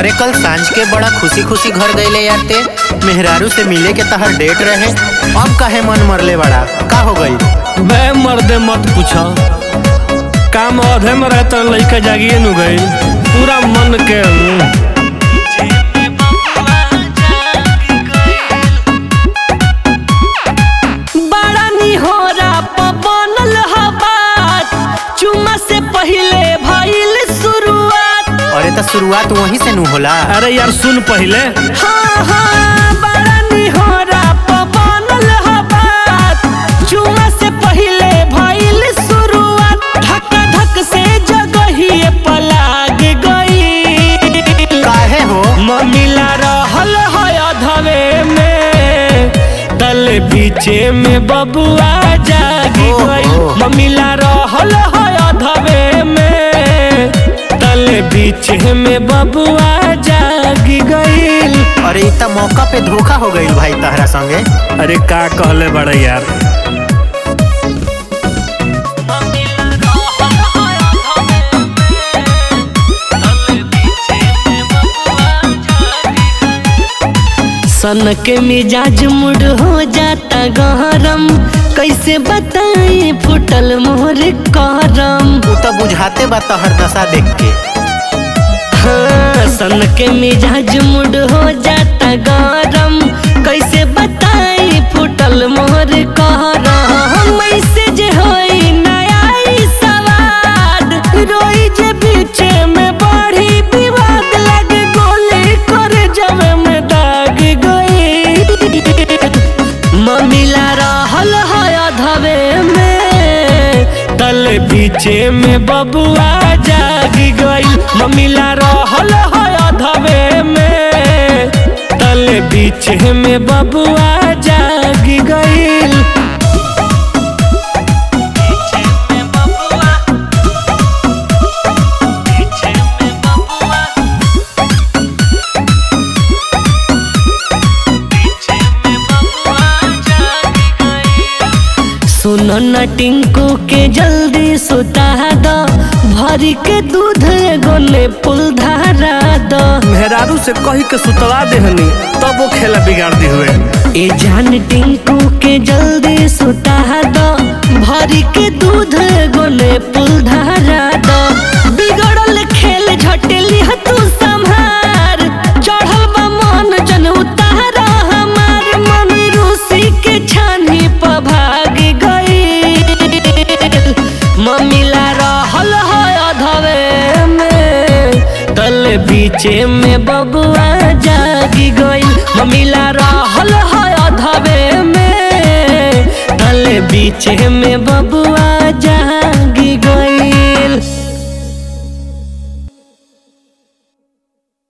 अरे कल सांझ के बड़ा खुशी खुशी घर गईले यार ते मेहरारू से मिले के तहर डेट रहे अब काहे मन मरले बड़ा का हो गई बे मर्दे मत पूछो काम अधे में रहता लड़का जागिए नु गई पूरा मन के बड़ा निहोरा प बनल ह बात चुमा से पहिले भइल शुरुआत अरे तो शुरुआत वहीं से नु होला अरे यार सुन पहले हाँ हाँ बड़ा निहोरा प बनल ह बात चुमा से पहिले भइल शुरुआत धक धक से जगहिए पलाग गई काहे हो ममिला रहल है अधवे में तल बीचे में बबुआ जागी ओहो। गई ममिला रहल है अधवे में तल बीचे में बबुआ जागी गई अरे इतना मौका पे धोखा हो गई भाई तहरा संगे अरे का कहले बड़े यार सन के मिजाज मुड हो जाता गहरम कैसे बताई फुटल मोर करम तू तो बुझाते बा तहर दशा देख के हाँ, सन के मिजाज मुड हो जाता गरम कैसे बताई फुटल मोर कहरम ऐसे जे होई नया ई सवाद रोई जे बीचे में बढ़ी विवाद लगे गोली करे जब में दाग गई ममिला रहल है अधवे में तल बीचे में बबुआ जागी गई ममिला रहल है अधवे में तल बीचे में बबुआ जागी गई सुनो न टिंकू के जल्दी सुता दो भरी के दूध एगो ने पुल धारा दो मेहरारू से कही के सुतला देहनी तब वो खेला बिगाड़ दी हुए ए जान टिंकू के जल्दी सुता दो भरी के दूध एगो ने पुल धारा दो बिगड़ल खेल झटेली ह तू संभार चढ़ल बा मन जन उतारा हमार मन रूसी के छानी पर भाग गई ममिला रहल है अधवे में तल बीचे में बबुआ जागी गई ममिला रहल है अधवे में तल बीचे में बबुआ जा